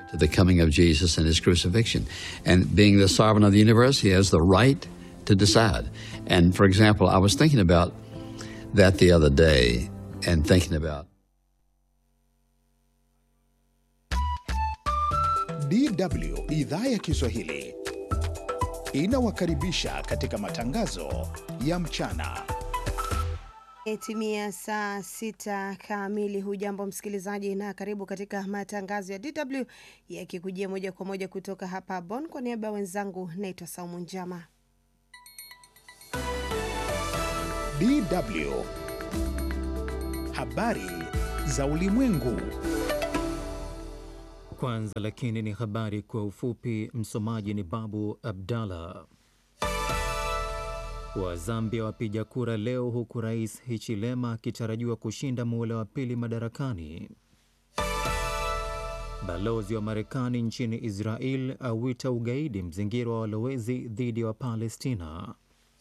to the coming of Jesus and his crucifixion. And being the sovereign of the universe, he has the right to decide. And for example, I was thinking about that the other day and thinking about DW idhaa ya Kiswahili inawakaribisha katika matangazo ya mchana. Imetimia saa sita kamili. Hujambo msikilizaji, na karibu katika matangazo ya DW yakikujia moja kwa moja kutoka hapa Bonn. Kwa niaba ya wenzangu, naitwa Saumu Njama. DW habari za ulimwengu. Kwanza lakini ni habari kwa ufupi. Msomaji ni Babu Abdallah. Wa Zambia wapiga kura leo huku Rais Hichilema akitarajiwa kushinda muhula wa pili madarakani. Balozi wa Marekani nchini Israel awita ugaidi mzingiro wa walowezi dhidi ya wa Wapalestina.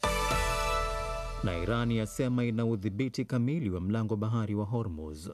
Na Irani yasema ina udhibiti kamili wa mlango bahari wa Hormuz.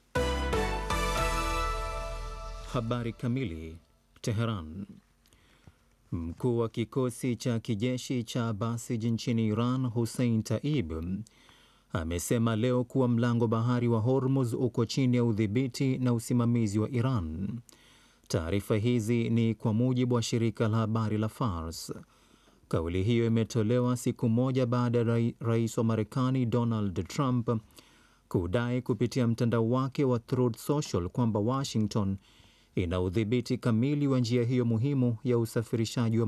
Habari kamili. Teheran. Mkuu wa kikosi cha kijeshi cha Basij nchini Iran, Hussein Taib, amesema leo kuwa mlango bahari wa Hormuz uko chini ya udhibiti na usimamizi wa Iran. Taarifa hizi ni kwa mujibu wa shirika la habari la Fars. Kauli hiyo imetolewa siku moja baada ya rais wa Marekani Donald Trump kudai kupitia mtandao wake wa Truth Social kwamba Washington ina udhibiti kamili wa njia hiyo muhimu ya usafirishaji wa